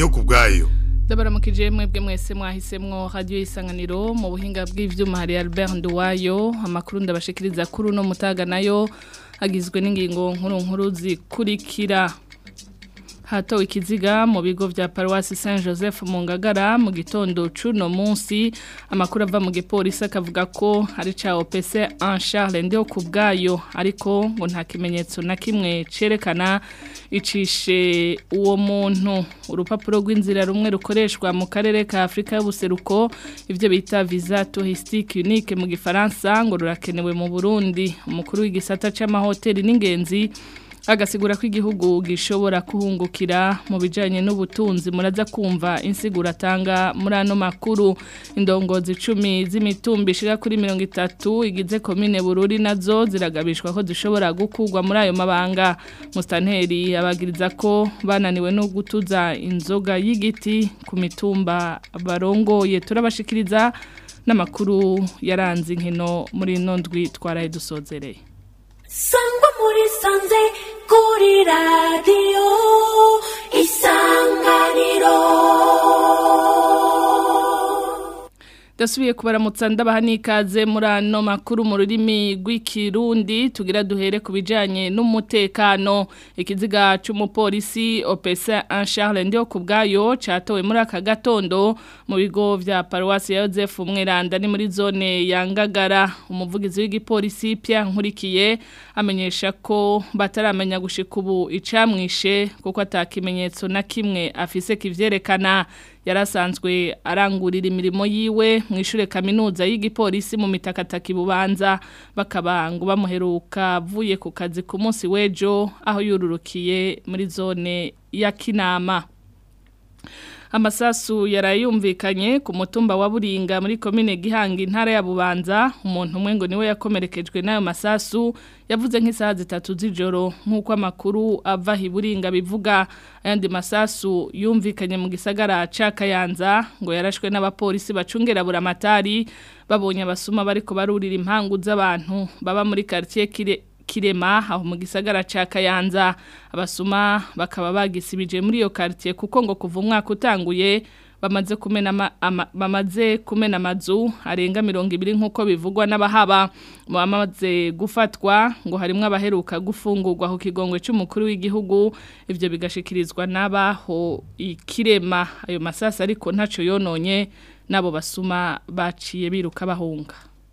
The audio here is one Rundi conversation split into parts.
ndiyo kubwayo ndabaramukije mwebwe mwese mwahisemwo radio isanganiro mu buhinga bw'ivyuma hari Albert Nduwayo amakuru ndabashikiriza kuri no mutaga nayo agizwe n'ingingo nkuru nkuru zikurikira hatowe ikiziga mu bigo vya Paroisse Saint Joseph mu Ngagara mu gitondo cuno munsi amakuru ava mu gipolisi akavuga ko ari ca OPC en Charles ndio kubgayo ariko ngo nta kimenyetso na kimwe cerekana icishe uwo muntu urupapuro rw'inzira rumwe rukoreshwa mu karere ka Afrika y'ubuseruko ivyo bita visa touristique unique mu gifaransa ngo rurakenewe mu Burundi umukuru w'igisata c'amahoteli n'ingenzi agasigura ko igihugu gishobora kuhungukira mu bijanye n'ubutunzi muraza kumva insigura atanga muri ano makuru indongozi icumi z'imitumba ishika kuri mirongo itatu igize komine bururi nazo ziragabishwa ko zishobora gukurwa muri ayo mabanga musitanteri abagiriza ko bananiwe no gutuza inzoga y'igiti ku mitumba barongoye turabashikiriza n'amakuru yaranze inkino muri ino ndwi twaraye dusozereye sangwa muri sanze kuri radiyo isanganiro Dasubiye kubaramutsa ndabaha nikaze muri ano makuru mu rurimi rw'ikirundi tugira duhere ku bijanye n'umutekano ikiziga c'umupolisi OPC en Charles ndio kubgayo catowe muri aka gatondo mu bigo vya Paroisse ya Joseph Mweranda ni muri zone ya Ngagara umuvugizi w'igipolisi Pierre Nkurikiye amenyesha ko bataramenya gushika ubu icamwishe kuko atakimenyetso na kimwe afise kivyerekana yarasanzwe arangurira imirimo yiwe mu ishure kaminuza y'igipolisi mu mitakataki bubanza bakaba ngo bamuheruka avuye ku kazi ku munsi w'ejo aho yururukiye muri zone ya Kinama amasasu yarayumvikanye ku mutumba wa Buringa muri komine Gihanga intara ya Bubanza umuntu umwe ngo niwe yakomerekejwe n'ayo masasu yavuze nk'isaha zitatu z'ijoro nk'uko amakuru ava hiburinga bivuga ayandi masasu yumvikanye mu gisagara ca Kayanza ngo yarashwe n'abapolisi bacungera buramatari babonye abasuma bariko barurira impangu z'abantu baba muri quartier kire kirema aho mu gisagara ca Kayanza abasuma bakaba bagisibije muri iyo quartier kuko ngo kuva umwaka utanguye bamaze kumena ama, ama, bamaze kumena amazu arenga 200 nkuko bivugwa n'abahaba mu bamaze gufatwa ngo harimo abaheruka gufungurwa ku kigongwe cy'umukuru w'igihugu ivyo bigashikirizwa n'abaho ikirema ayo masasa ariko ntaco yononye nabo basuma baciye biruka bahunga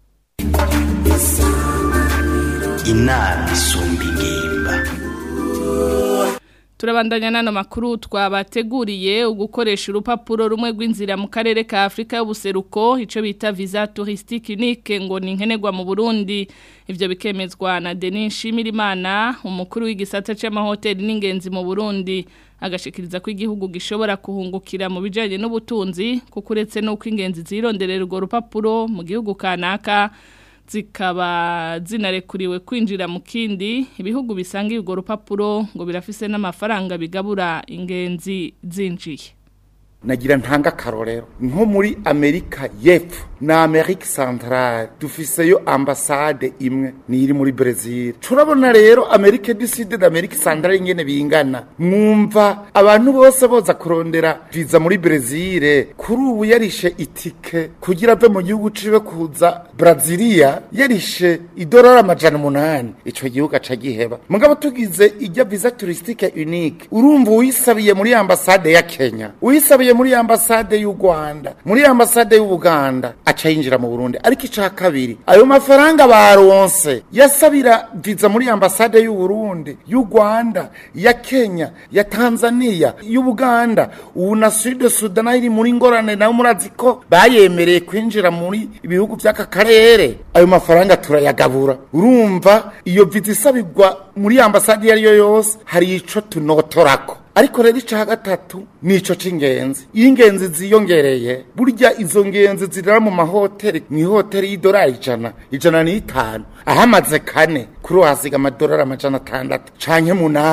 inama isumba ingimba turabandanya nano makuru twabateguriye ugukoresha urupapuro rumwe rw'inzira mu karere ka Afrika y'ubuseruko ico bita visa touristique unique ngo ni nkenerwa mu Burundi ivyo bikemezwa na Denis Shimirimana umukuru w'igisata c'amahoteli n'ingenzi mu Burundi agashikiriza ko igihugu gishobora kuhungukira mu bijanye n'ubutunzi kuko uretse n'uko ingenzi zironderera urwo rupapuro mu gihugu kanaka zikaba zinarekuriwe kwinjira mu kindi ibihugu bisanga urwo rupapuro ngo birafise n'amafaranga bigabura ingenzi zinjiye nagira ntanga akarorero nko muri amerika y'epfo na amerika centrale dufiseyo ambasade imwe ni iri muri brezil turabona rero amerika du sud na amerika centrale ingene bingana mwumva abantu bose boza kurondera viza muri brezil kuri ubu yarishe itike kugira ave mu gihugu ciwe kuza brazilia yarishe idolari amajana umunani ico gihugu aca giheba mugabo tugize ijya visa touristique unique urumva uyisabiye muri ambasade ya kenya uyisabiye muri ambasade y'u Rwanda muri ambasade y'u Buganda aca yinjira mu Burundi ariko ica kabiri ayo mafaranga baronse yasabira viza muri ambasade y'u Burundi y'u Rwanda ya Kenya ya Tanzania y'u Buganda ubu na Sud Sudan iri muri ngorane nayo murazi ko bayemereye kwinjira muri ibihugu by'aka karere ayo mafaranga turayagabura urumva iyo viza isabirwa muri ambasade iyo ari yo yose hari ico tunotorako ariko rero ica gatatu nico c'ingenzi iyo ingenzi ziyongereye burya izo ngenzi zirara mu mahoteli mu ihoteli y'idolari ijana ijana n'itanu ahamaze kane kuri uhasiga amadolari amajana atandatu canke munani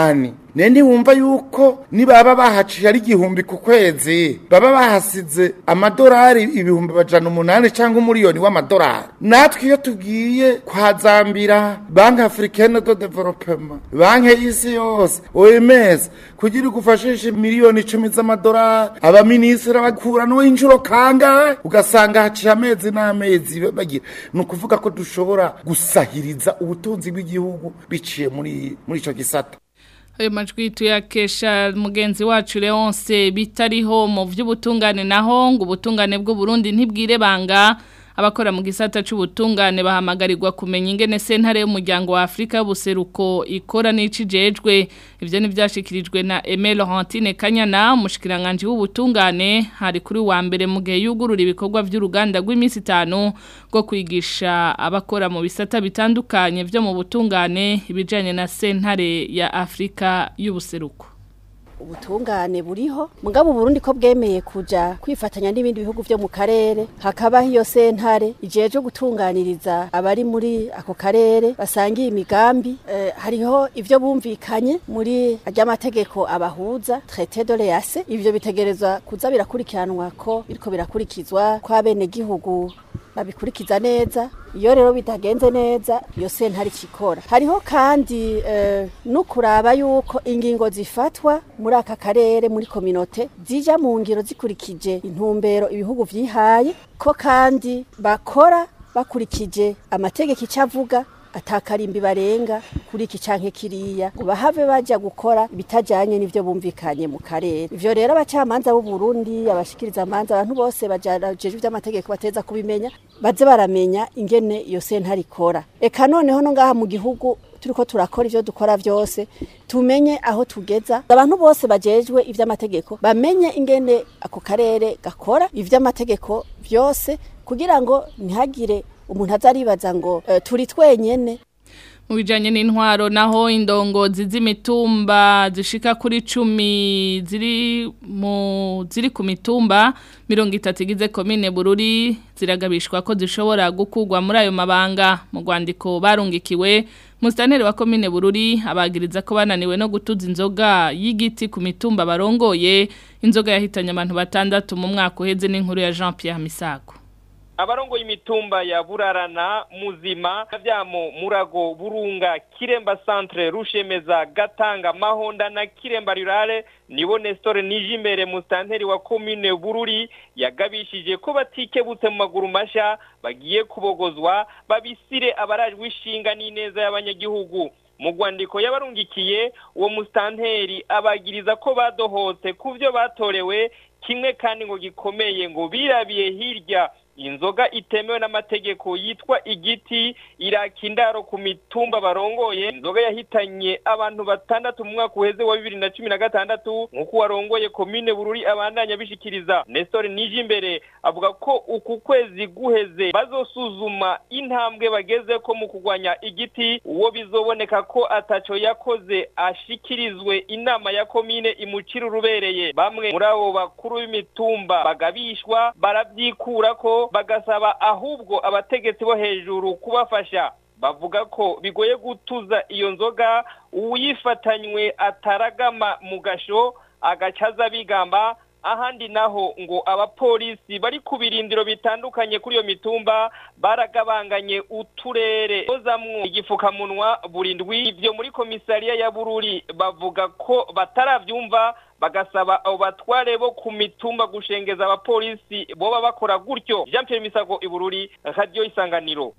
ne ntiwumva yuko nibaba bahaciye ari igihumbi ku kwezi baba bahasize amadolari ibihumbi bajana umunani cyangwa umuriyoni w'amadolari natwe iyo tugiye kwa zambira banki africaine de developement banki y'isi yose oms kugira igufashishe miliyoni icumi z'amadolari abaminisitiri bakura n'inshuro kangahe ugasanga haciye amezi n'amezi bagira ni ukuvuga ko dushobora gusahiriza ubutunzi bw'igihugu biciye muri muri icyo gisata ayo majwi tuyakesha mugenzi wacu Leonce bitariho mu by'ubutungane naho ngo ubutungane bw'u Burundi ntibwire banga abakora mu gisata c'ubutungane bahamagarirwa kumenya ingene sentare y'umuryango wa Afrika y'ubuseruko ikora n'icijejwe ivyo nivyashikirijwe na Aimé Laurentine Kanyana umushikiranganje w'ubutungane hari kuri wa mbere mu gihe yugurura ibikorwa by'uruganda rw'iminsi itanu rwo kwigisha abakora mu bisata bitandukanye vyo mu butungane ibijanye na sentare ya Afrika y'ubuseruko ubutungane buriho mugabo Burundi ko bwemeye kuja kwifatanya n'ibindi bihugu vyo mu karere hakabaho iyo sentare ijeje gutunganiriza abari muri ako karere basangiye imigambi eh, hariho ivyo bumvikanye muri ry'amategeko abahuza traité de l'EAC ivyo bitegerezwa kuza birakurikiranwa ko biriko birakurikizwa kwa bene gihugu babikurikiza neza iyo rero bitagenze neza iyo sentare ikikora hariho kandi eh, no kuraba yuko ingingo zifatwa muri aka karere muri kominote zija mu ngiro zikurikije intumbero ibihugu vyihaye ko kandi bakora bakurikije amategeko icavuga atakarimbi barenga kuri iki canke kiriya ngo bahave baja gukora ibitajanye n'ivyo bumvikanye mu karere ivyo rero abacamanza b'u Burundi abashikiriza amanza abantu bose bajajeje ivy'amategeko bateza kubimenya baze baramenya ingene iyo sentare ikora eka noneho no ngaha mu gihugu turiko turakora ivyo dukora vyose tumenye aho tugeza abantu bose bajejwe ivy'amategeko bamenye ingene ako karere gakora ivy'amategeko vyose kugira ngo ntihagire umuntu azaribaza ngo uh, turi twenyene mu bijanye n'intwaro naho indongozi z'imitumba zishika kuri cumi ziri mu ziri ku mitumba mirongo itatu igize komine bururi ziragabishwa ko zishobora gukugwa muri ayo mabanga mu rwandiko barungikiwe Mustaneri wa komine bururi abagiriza ko bananiwe no gutuza inzoga y'igiti ku mitumba barongoye inzoga yahitanye abantu batandatu mu mwaka uheze n'inkuru ya Jean Pierre Misago abarongoye imitumba ya burarana muzima vyamo murago burunga kiremba centre rushemeza gatanga mahonda na kiremba rurale nibo Nestor Nijimbere mustanteri wa commune bururi yagabishije ko batikebutse mu maguru masha bagiye kubogozwa babisire abarajwe ishinga n'ineza y'abanyagihugu mu rwandiko yabarungikiye uwo mustanteri abagiriza ko badohotse ku byo batorewe kimwe kandi ngo gikomeye ngo birabiye hirya inzoga itemewe n'amategeko yitwa igiti iraka indaro ku mitumba barongoye inzoga yahitanye abantu batandatu mu mwaka uheze wa bibiri na cumi na gatandatu nk'uko warongoye komine bururi abandanya bishikiriza nestor nijimbere avuga ko uku kwezi guheze bazosuzuma intambwe bageze ko mu kurwanya igiti uwo bizoboneka ko ataco yakoze ashikirizwe inama ya komine imucira urubereye bamwe muri abo bakuru b'imitumba bagabishwa baravyikura ko bagasaba ahubwo abategetsi bo hejuru kubafasha bavuga ko bigoye gutuza iyo nzoga uyifatanywe ataragama mu gasho agacaza bigamba ahandi naho ngo abapolisi bari ku birindiro bitandukanye kuri iyo mitumba baragabanganye uturere kozamwo igifukamunwa burindwi ibyo muri komisariya ya bururi bavuga ko bataravyumva bagasaba abo batware bo ku mitumba gushengeza abapolisi boba bakora gutyo Jean Pierre Misago ibururi radio isanganiro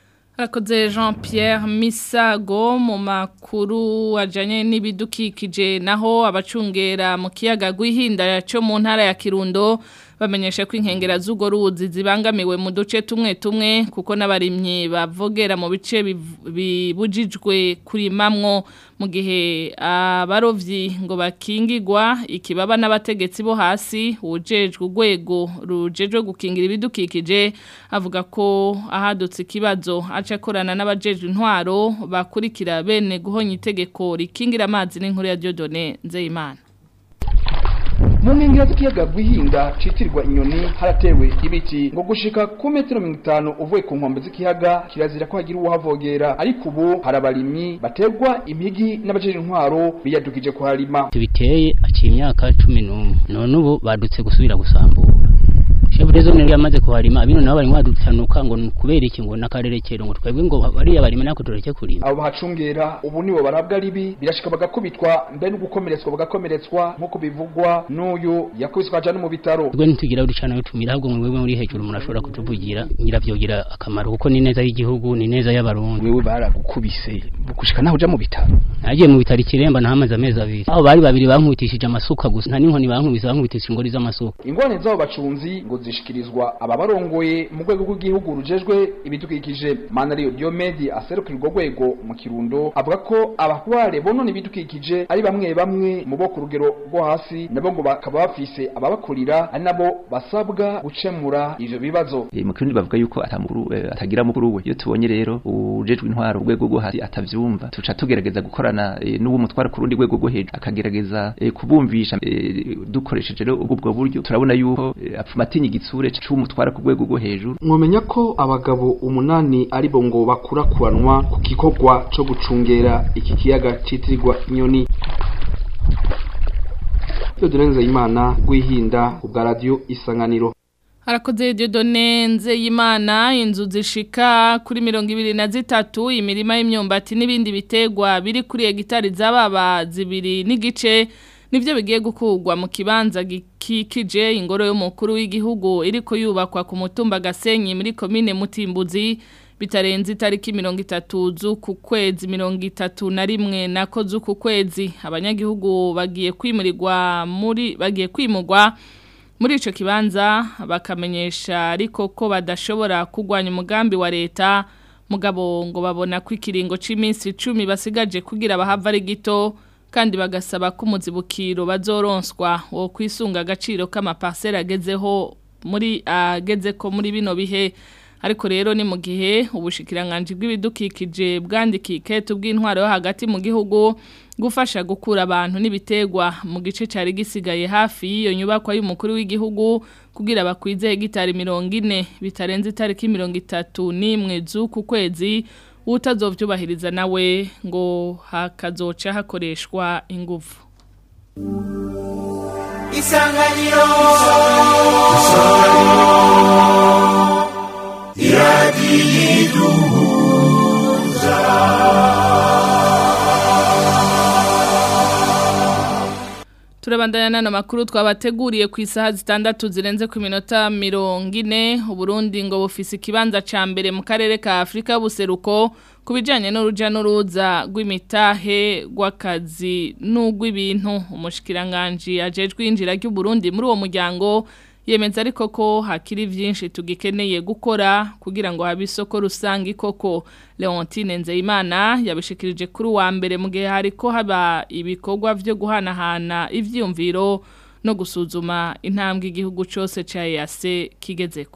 Akoze Jean Pierre Misago mu makuru ajanye n'ibidukikije naho abacungera mu kiyaga gwihinda cyo mu ntara ya Kirundo bamenyesha ko inkengera z'ugo ruzi zibangamiwe mu duce tumwe tumwe kuko n'abarimyi bavogera mu bice bibujijwe kurimamwo mu gihe abarovyi ngo bakingigwa ikibaba n'abategetsi bo hasi ujejwe urwego rujejwe gukingira ibidukikije avuga ko ahadutse ikibazo aca akorana n'abajejwe intwaro bakurikira bene guhonya itegeko rikingira amazi n'inkuru ya Dieudonné Nzeyimana mu nkengero z'ikiyaga Rwihinda citirirwa inyoni haratewe ibiti ngo gushika ku metero mirongo itanu uvuye ku nkombe z'ikiyaga kirazira ko hagira uwuhavogera ariko ubu hari abarimyi baterwa impigi n'abajejwe intwaro biyadukije kuharima tubiteye aciye imyaka cumi n'umwe none ubu badutse gusubira gusambura shefu zone yamaze kuharima abino nabo barimo badutanuka ngo kubera iki ngo n'akarerekero ngo twebwe ngo bariya barima nako tureke kurima abo bahacungera ubu nibo barabwa ribi birashika bagakubitwa mbe no gukomeretswa bagakomeretswa nk'uko bivugwa n'uyu yakubiswe aja no mu bitaro twe ntitugira uducana tumira ahubwo mwebwe muri hejuru umuntu ashobora kutuvugira ngira vyogira akamaro kuko ni neza y'igihugu ni neza y'abarundi wewe baragukubise gushika naho uja mu bitaro nagiye mu bitaro ikiremba nahamaze amezi abiri aho bari babiri bankubitishije amasuka gusa nta n'inkoni bankubise bankubitishije ingori z'amasuka ingorane z'abo bacunzi ngo zishikirizwa ababarongoye mu rwego rw'igihugu rujejwe ibidukikije manariyo diomedi aserukira urwo rwego mu kirundo avuga ko abatware bonona ibidukikije ari bamwe bamwe mu bo ku rugero rwo hasi nabo ngo bakaba bafise ababakurira ari nabo basabwa gukemura ivyo bibazo e, mu kirundi bavuga yuko atamukuru e, atagira mukuru we iyo tubonye rero ujejwe intwaro urwego rwo hasi atavyumva tuca tugerageza gukorana e, n'uwo mutwara ku rundi rwego rwo hejuru akagerageza e, kubumvisha e, dukoresheje rero ubwo buryo turabona yuko e, apfumatinya igitsure c'umutwara ku rwego rwo hejuru mwomenya ko abagabo umunani ari bo ngo bakurakuranwa ku gikorwa co gucungera iki kiyaga citirirwa inyoni Theodore Imana Rwihinda ubwa radio Isanganiro Harakoze Dieudonne Nzeyimana inzu zishika kuri mirongo ibiri na zitatu imirima y'imyumbati n'ibindi bitegwa biri kuri hegitari z'ababa zibiri n'igice nivyo bigiye gukugwa mu kibanza gikikije ingoro y'umukuru w'igihugu iriko yubakwa ku mutumba Gasenyi muri komine Mutimbuzi bitarenze itariki mirongo itatu z'uku kwezi mirongo itatu na rimwe nako z'uku kwezi abanyagihugu bagiye kwimurirwa muri bagiye kwimurwa muri ico kibanza bakamenyesha ariko ko badashobora kugwanya umugambi wa leta mugabo ngo babona ko ikiringo c'iminsi 10 basigaje kugira bahava ari gito kandi bagasaba ko umuzibukiro bazoronswa wo kwisunga agaciro k'amaparcelle agezeho muri ageze ko muri bino bihe ariko rero ni mu gihe ubushikiranganje bw'ibidukikije bwandikiye iketu bw'intwaro yo hagati mu gihugu gufasha gukura abantu n'ibitegwa mu gice cyari gisigaye hafi y'iyo nyubakwa y'umukuru w'igihugu kugira bakwize hegitari mirongo ine bitarenze itariki mirongo itatu n'imwe z'uku kwezi utazovyubahiriza nawe ngo hakazoca hakoreshwa ingufu isanganiro Turabandanya nano makuru twabateguriye ku isaha zitandatu zirenze ku minota mirongo ine Uburundi ngo bufise ikibanza ca mbere mu karere ka Afrika buseruko kubijanye n'uruja n'uruza rw'imitahe rw'akazi n'ugw'ibintu umushikiranganje ajejwe injira ry'u Burundi muri uwo muryango yemeza ariko ko hakiri byinshi tugikeneye gukora kugira ngo habe isoko rusange koko Leontine Nzeyimana yabishikirije kuri wa mbere mu gihe hariko haba ibikorwa byo guhanahana ivyumviro no gusuzuma intambwe igihugu cyose ca EAC kigezeko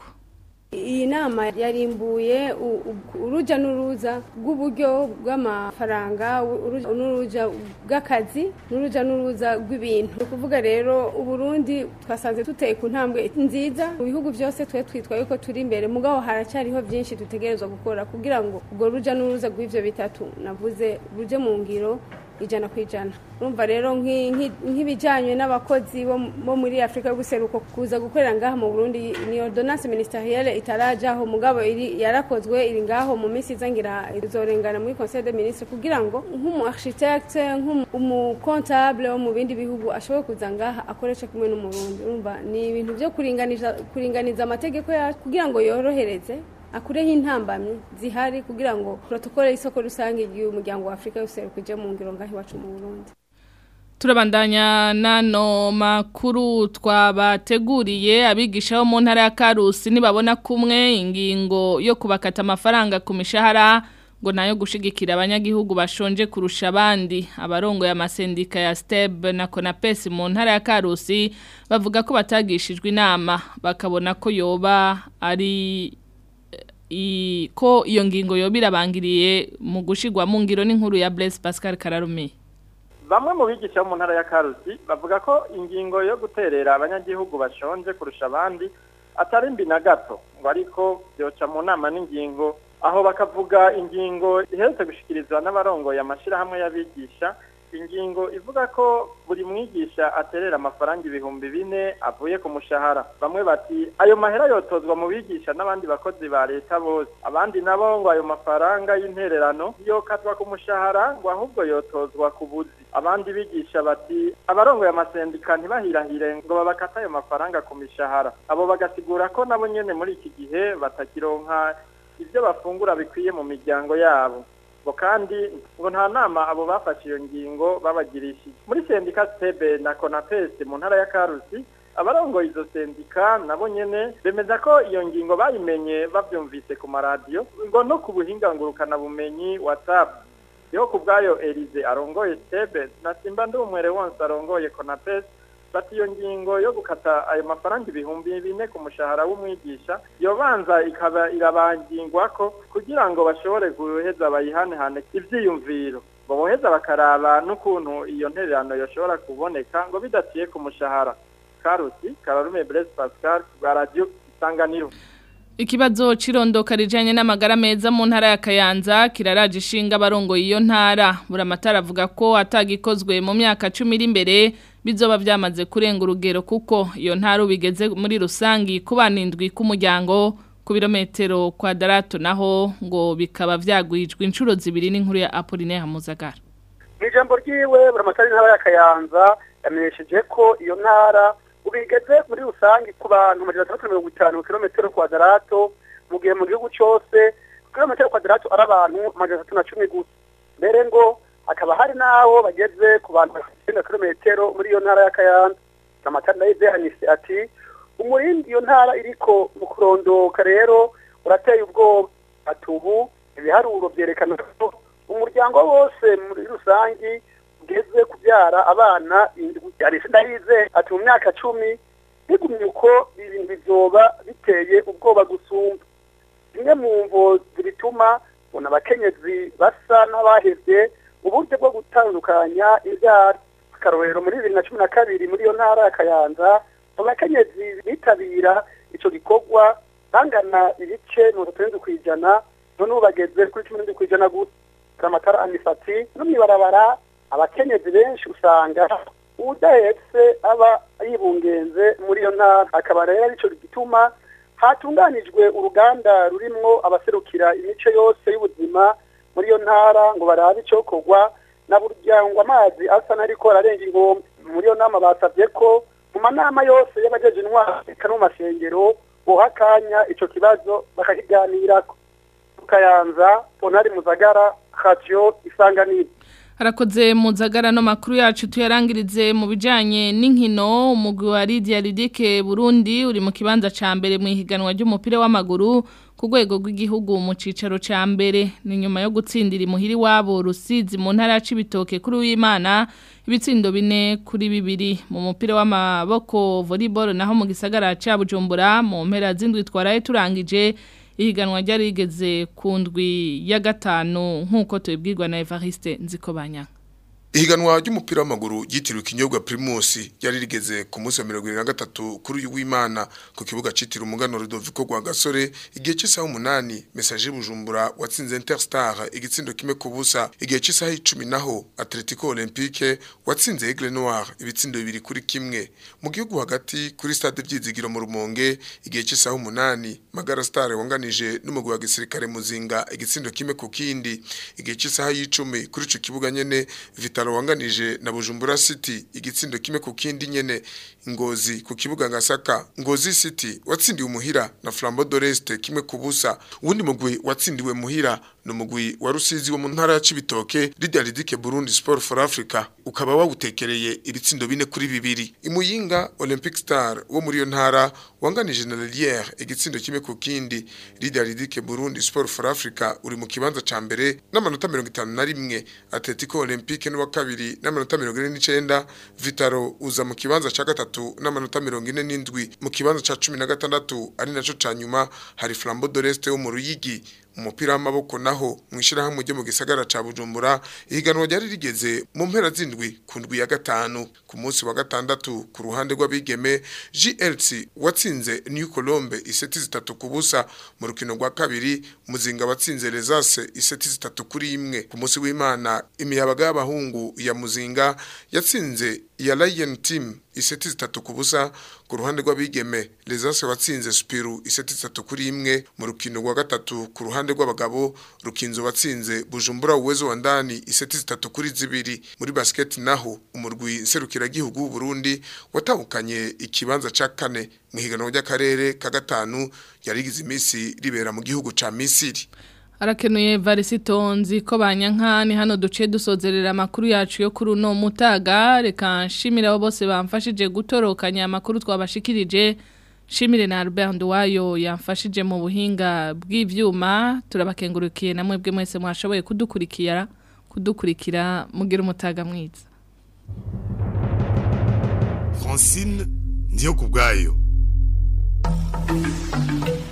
iyi nama yarimbuye uruja n'uruza rw'uburyo bw'amafaranga n'uruja bw'akazi n'uruja n'uruza rw'ibintu ni ukuvuga rero uburundi twasanze tuteye ku ntambwe nziza mu bihugu byose twe twitwa yuko turi imbere mugabo haracyariho byinshi dutegerezwa gukora kugira ngo ubwo ruja n'uruza rw'ivyo bitatu navuze ruje mu ngiro ijana ku ijana urumva rero nk'ibijyanye n'abakozi bo muri afurika y'ubuseruko kuza gukorera ngaha mu burundi ni ordonance ministerielle itarajyaho mugabo yarakozwe iri ngaho mu minsi izangira izorengana muri conseil de ministre kugira ngo nk'umu architecte nk'umukontable wo mu bindi bihugu ashobore kuza ngaha akoresha kumwe n'umurundi urumva ni ibintu byo kuringaniza amategeko yacu kugira ngo yorohereze akureho intambamyi zihari kugira ngo protokole y'isoko rusange y'umuryango wa Afrika yose kuje mu ngiro ngaho iwacu mu Burundi Turabandanya nano makuru twabateguriye abigisha bo mu ntara ya Karusi nibabona kumwe ingingo yo kubakata amafaranga ku mishahara ngo nayo gushigikira abanyagihugu bashonje kurusha abandi abarongo ya masendika ya STEB na Konapes mu ntara ya Karusi bavuga ko batagishijwe inama bakabona ko yoba ari i ko iyo ngingo yoba irabangiriye mu gushigwa mu ngiro n'inkuru ya Blaise Pascal Kararume bamwe mu bigisha bo mu ntara ya karusi bavuga ko ingingo yo guterera abanyagihugu bashonje kurusha abandi atari mbi na gato ngo ariko byoca mu nama n'ingingo aho bakavuga ingingo iherutse gushikirizwa n'abarongoye amashyirahamwe y'abigisha ingingo ivuga ko buri mwigisha aterera amafaranga ibihumbi bine avuye ku mushahara bamwe bati ayo mahera yotozwa mu bigisha n'abandi bakozi ba leta bose abandi nabo ngo ayo mafaranga y'intererano yokatwa ku mushahara ngo ahubwo yotozwa ku buzi abandi bigisha bati abarongoye amasendika ntibahirahire ngo babakate ayo mafaranga ku mishahara abo bagasigura ko nabo nyene muri iki gihe batakironka ibyo bafungura bikwiye mu miryango yabo ngo kandi ngo nta nama abo bafashe iyo ngingo babagirishije muri sendika stebe na konapesi mu ntara ya karusi abarongoye izo sendika nabo nyene bemeza ko iyo ngingo bayimenye bavyumvise ku maradiyo ngo no ku buhinga ngurukana bumenyi whatsapp yo ku bwayo Elize arongoye stebe na simba ndumwere wonse arongoye konapesi bati iyo ngingo yo gukata ayo mafaranga ibihumbi bine ku mushahara w'umwigisha yobanza ikaba irabangingwa ko kugira ngo bashobore guheza bayihanehane ivyiyumviro ngo boheza bakaraba n'ukuntu iyo ntererano yoshobora kuboneka ngo bidaciye ku mushahara karusi kararume Blaise Pascal bwa radio isanganiro Ikibazo cirondoka rijanye n'amagara meza mu ntara ya Kayanza kiraraje ishinga abarongoye iyo ntara buramatara avuga ko atagikozwe mu myaka 10 iri imbere bizoba byamaze kurenga urugero kuko iyo ntara ubigeze muri rusangi kubanindwi k'umuryango ku birometero kwadarato naho ngo bikaba vyagwijwe inshuro zibiri n'inkuru ya Apollinaire Hamuzagara Mijambo ryiwe buramatara intara ya Kayanza yamenyesheje ko iyo ntara ubigeze muri rusangi ku bantu majana atandatu na mirongo itanu kilometero kwadarato mu gihe mu gihugu cyose kilometero kwadarato ari abantu majana atatu na cumi gusa mbere ngo hakaba hari n'aho bageze ku bantu bafite kilometero muri iyo ntara ya kayanza amatara nayo izehanise ati umurindi iyo ntara iriko mu kurondoka rero urateye ubwoba ati ubu ibiharuro byerekana ko umuryango wose muri rusangi ugeze kubyara abana indwi ndahize ati mu myaka cumi bigumye uko ibintu bizoba biteye ubwoba gusumba zimwe mu mvo zibituma ubona abakenyezi basa n'abahevye uburyo bwo gutandukanya ibyaro akarorero muri bibiri na cumi na kabiri muri iyo ntara ya kayanza abakenyezi bitabira ico gikorwa bangana ibice mirongo itandatu ku ijana none ubu bageze kuri cumi n'indwi ku ijana gusa amatara anisati no mw'ibarabara abakenyezi benshi usanga udahetse aba yibungenze muri iyo ntara akaba rero arico gituma hatunganijwe uruganda rurimwo abaserukira imice yose y'ubuzima muri iyo ntara ngo barabe icokorwa na burya ngo amazi asa n'ariko ararenga ingombe muri iyo nama basabye ko mu manama yose y'abajeje intwara eka no mu masengero boha akanya ico kibazo bakakiganirako tukayanza ponari muzagara radio isanganiro Harakoze muzagara no makuru yacu tuyarangirize mu bijanye n'inkino umugwi wa Lydia Lidike Burundi uri mu kibanza ca mbere mu ihiganwa ry'umupira w'amaguru ku rwego rw'igihugu mu cicaro ca mbere ni nyuma yo gutsindira imuhiri wabo Rusizi mu ntara ya Cibitoke kuri w'Imana ibitsindo bine kuri bibiri mu mupira w'amaboko volleyball naho mu gisagara ca Bujumbura mu mpera z'indwi twaraye turangije ihiganwa ryari rigeze ku ndwi ya gatanu nk'uko tubibwirwa na Evariste Nzikobanya Ihiganwa ry'umupira w'amaguru yitiriwe ikinyobwa Primus yari rigeze ku munsi wa 23 kuri uyu w'Imana ku kibuga citiriwe umugano Rudoviko gwa Gasore igihe cy'isaha 8 message Bujumbura watsinze Interstar igitsindo kimwe ku busa igihe cy'isaha 10 naho Atletico Olympique watsinze Aigle Noir ibitsindo bibiri kuri kimwe mu gihugu hagati kuri stade byizigiro mu Rumonge igihe cy'isaha 8 Magara Star wanganije n'umugwi wa gisirikare muzinga igitsindo kimwe ku kindi igihe cy'isaha y'icumi kuri ico kibuga nyene Vitalo wanganije na Bujumbura City igitsindo kimwe ku kindi nyene Ngozi ku kibuga Ngasaka Ngozi City watsindiwe muhira na Flambeau d'Oreste kimwe ku busa uwundi mugwi watsindiwe muhira no mugwi wa Rusizi wo mu ntara ya Cibitoke Lydia Lidike Burundi Sport for Africa ukaba wawutekereye ibitsindo bine kuri bibiri imuyinga Olympic Star wo muri yo ntara wanganije na Lelière igitsindo kimwe ku kindi Lydia Lidike Burundi Sport for Africa uri mu kibanza ca mbere n'amanota 51 Atletico Olympique n'uwa kabiri n'amanota 49 Vitaro uza mu kibanza ca gatatu n'amanota 47 mu kibanza ca 16 ari naco ca nyuma hari Flambeau d'Oreste wo mu Ruyigi umupira w'amaboko naho mu ishyirahamwe ryo mu gisagara ca Bujumbura ihiganwa ryari rigeze mu mpera zindwi ku ndwi ya gatanu ku munsi wa gatandatu ku ruhande rw'abigeme GLC watsinze New Colombe iseti zitatu ku busa mu rukino rwa kabiri muzinga watsinze Lesase iseti zitatu kuri imwe ku munsi w'Imana imiyabaga y'abahungu ya muzinga yatsinze ya Lion Team iseti zitatu ku busa ku ruhande rw'abigeme Lesase watsinze Spiru iseti zitatu kuri imwe mu rukino rwa gatatu ku ruhande rw'abagabo rukinzo watsinze Bujumbura uwezo wa ndani iseti zitatu kuri zibiri muri basket naho umurwi serukira gihugu w'u Burundi watahukanye ikibanza ca kane mu higanwa ry'akarere ka gatanu yarigize imisi ribera mu gihugu ca Misiri Arakenuye varisitonzi ko banyankani hano duce dusozerera amakuru yacu yo kuri uno mutaga reka nshimire abo bose bamfashije gutorokanya amakuru twabashikirije Shimire na Albert Nduwayo yamfashije mu buhinga bw'ivyuma turabakengurukiye namwe bwe mwese mwashoboye kudukurikira kudukurikira mugira umutaga mwiza Francine ndiyo kubwayo